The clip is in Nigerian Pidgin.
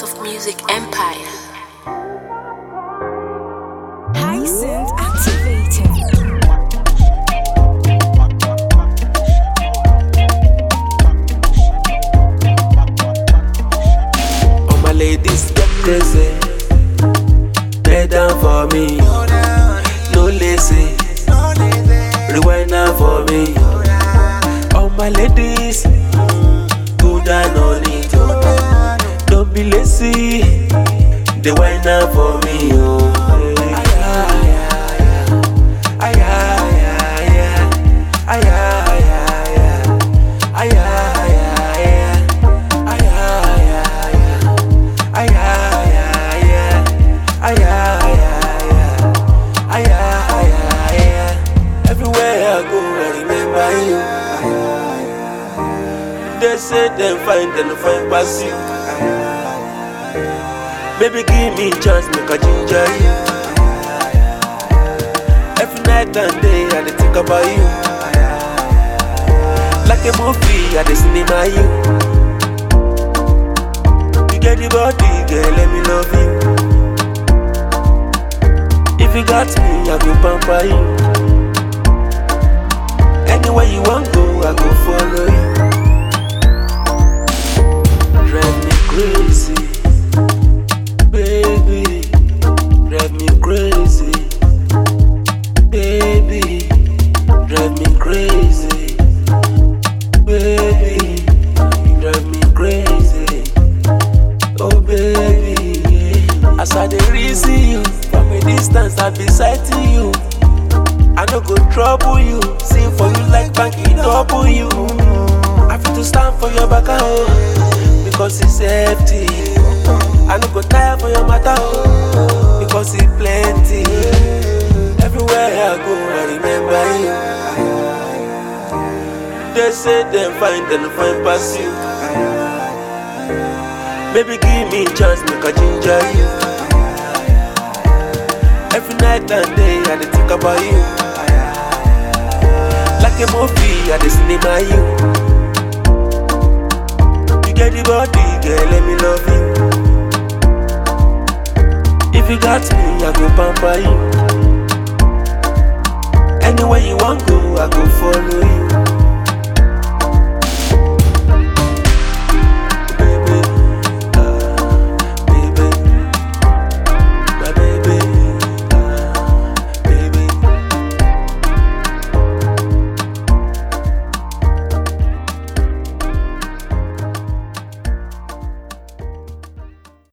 of Music Empire. Hyacinth activated. All my ladies get crazy. Lay down for me. No lazy. Rewind now for me. All my ladies. Go down on it. Don't be lazy. They wine now for me. Oh. Ay, ay, ay, ay. Ay, ay, ay, ay. Ay, ay, ay, ay. Ay, ay, ay, ay. Ay, ay, ay, ay. Ay, ay, ay, ay. Ay, ay, ay, ay. Everywhere I go, I remember you. They say them find them find pass you. Baby, give me chance, make a ginger you. Every night and day, I dey think about you. Like a movie, I dey cinema you. You get the body, girl, let me love you. If you got me, I go pamper you. Anywhere you want go, I go follow you. Drive me crazy, baby. Drive me crazy, baby. Drive me crazy, baby. Drive me crazy, oh baby. As I dey reason you from a distance, I be sighting you. I no go trouble you, sing for you like banky double you. I fit to stand for your back, oh, because it's empty. I no go tire for your matter, oh, because it plenty. Everywhere I go, I remember you. They say them find them find pass you. Baby, give me chance, make a ginger you. Every night and day, I dey think about you. Like a movie, I dey cinema you. You get the body, girl, let me love you. If you got me, I go pamper you. Anywhere you want go, I go follow you.